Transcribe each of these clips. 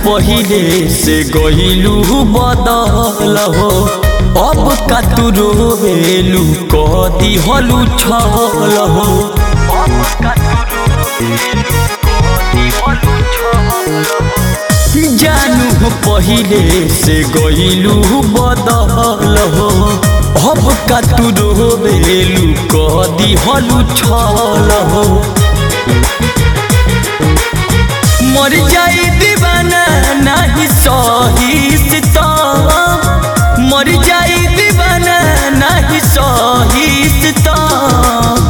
पहिले से गइलू बदल हो अब का तू रोवेलू कह दिहलू छल हो जानू पहिले से गइलू बदल हो अब का तू रोवेलू कह दिहलू छल हो मर जाई दीवाना नाही सही सितम मर जाई दीवाना नाही सही सितम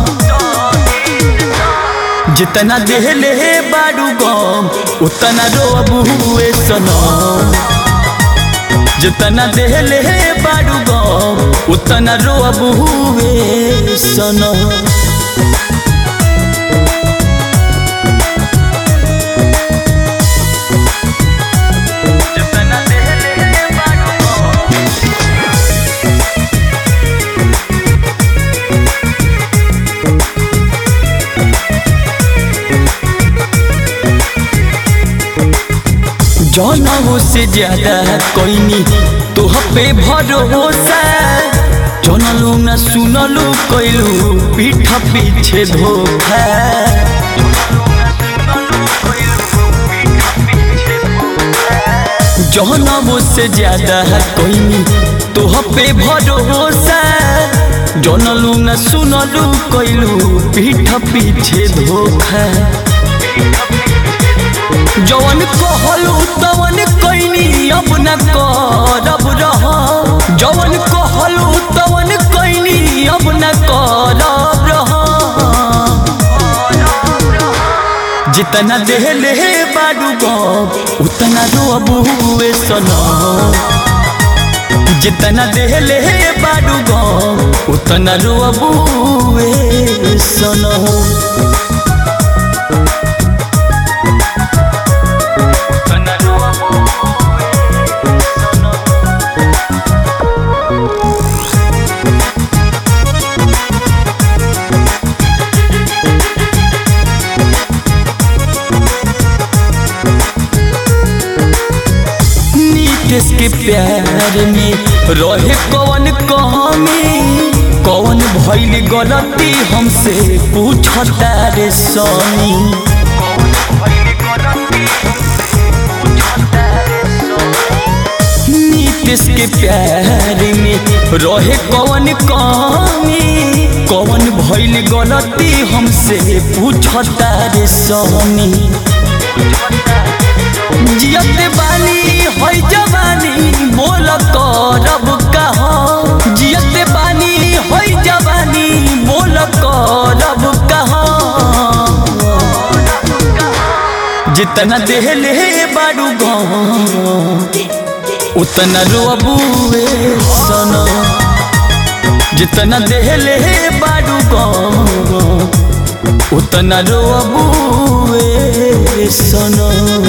जितना देहले बाडू गम उतना रोबुए सनम जितना देहले बाडू गम उतना रोबुए सनम जनऊ से ज्यादा कोइनी तोह पे भरोसा जनलू न सुनलू कैलू पीठ पीछे धोखा जनऊ से ज्यादा कोइनी तोह पे भरोसा जनलू न सुनलू कैलू पीठ पीछे धोखा जवन कहलू तवन कैनी अब न करब रह जवन कहलू तवन कैनी अब न करब रह जितना देहले बाडू गम उतना रोबुए सनम जितना देहले बाडू गम उतना रोबुए सनम देश के प्यार में रहे कौन कमी कौन भैल गलती हमसे पूछता रे स्वामी नीतीश के प्यार में रहे कौन कमी कौन भैल गलती हमसे पूछता रे स्वामी जियत बानी है जवानी बोल करब कहा जियत बानी है जवानी बोल करब कहा जितना देहले बाडू उतना रोबुए सन जितना देहले बाडू उतना रोबुए सन